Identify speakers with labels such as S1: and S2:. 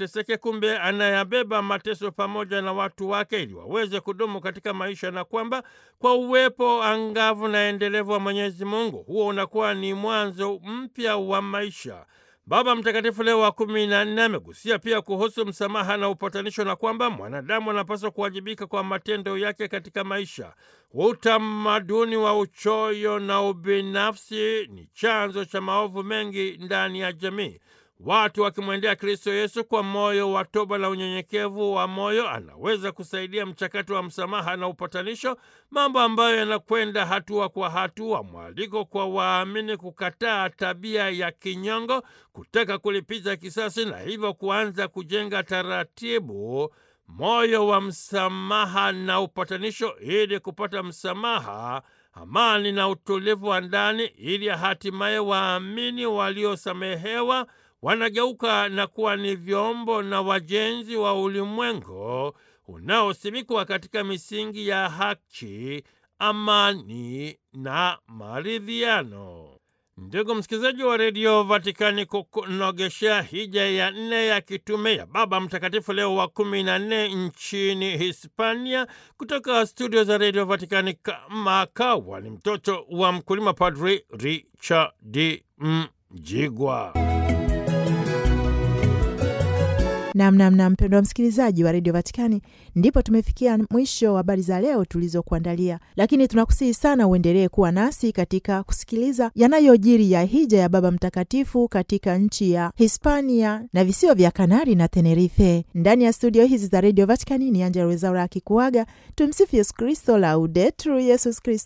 S1: ateseke, kumbe anayabeba mateso pamoja na watu wake ili waweze kudumu katika maisha, na kwamba kwa uwepo angavu na endelevu wa Mwenyezi Mungu huo unakuwa ni mwanzo mpya wa maisha. Baba Mtakatifu Leo wa kumi na nne amegusia pia kuhusu msamaha na upatanisho na kwamba mwanadamu anapaswa kuwajibika kwa matendo yake katika maisha. Utamaduni wa uchoyo na ubinafsi ni chanzo cha maovu mengi ndani ya jamii. Watu wakimwendea Kristo Yesu kwa moyo wa toba na unyenyekevu wa moyo, anaweza kusaidia mchakato wa msamaha na upatanisho, mambo ambayo yanakwenda hatua kwa hatua. Mwaliko kwa waamini kukataa tabia ya kinyongo, kutaka kulipiza kisasi, na hivyo kuanza kujenga taratibu moyo wa msamaha na upatanisho, ili kupata msamaha amani na utulivu wa ndani, ili hatimaye waamini waliosamehewa wanageuka na kuwa ni vyombo na wajenzi wa ulimwengu unaosimikwa katika misingi ya haki, amani na maridhiano. Ndugu msikilizaji wa redio Vatikani, kukunogeshea hija ya nne ya kitume ya Baba Mtakatifu Leo wa kumi na nne nchini Hispania, kutoka studio za redio Vatikani kama kawa ni mtoto wa mkulima, Padri Richard Mjigwa.
S2: Namnamna mpendwa wa msikilizaji wa redio Vatikani, ndipo tumefikia mwisho wa habari za leo tulizokuandalia, lakini tunakusihi sana uendelee kuwa nasi katika kusikiliza yanayojiri ya hija ya Baba Mtakatifu katika nchi ya Hispania na visiwa vya Kanari na Tenerife. Ndani ya studio hizi za redio Vatikani ni Angela Wezaura akikuaga. Tumsifu Yesu Kristo, Laudetur Yesus Kristo.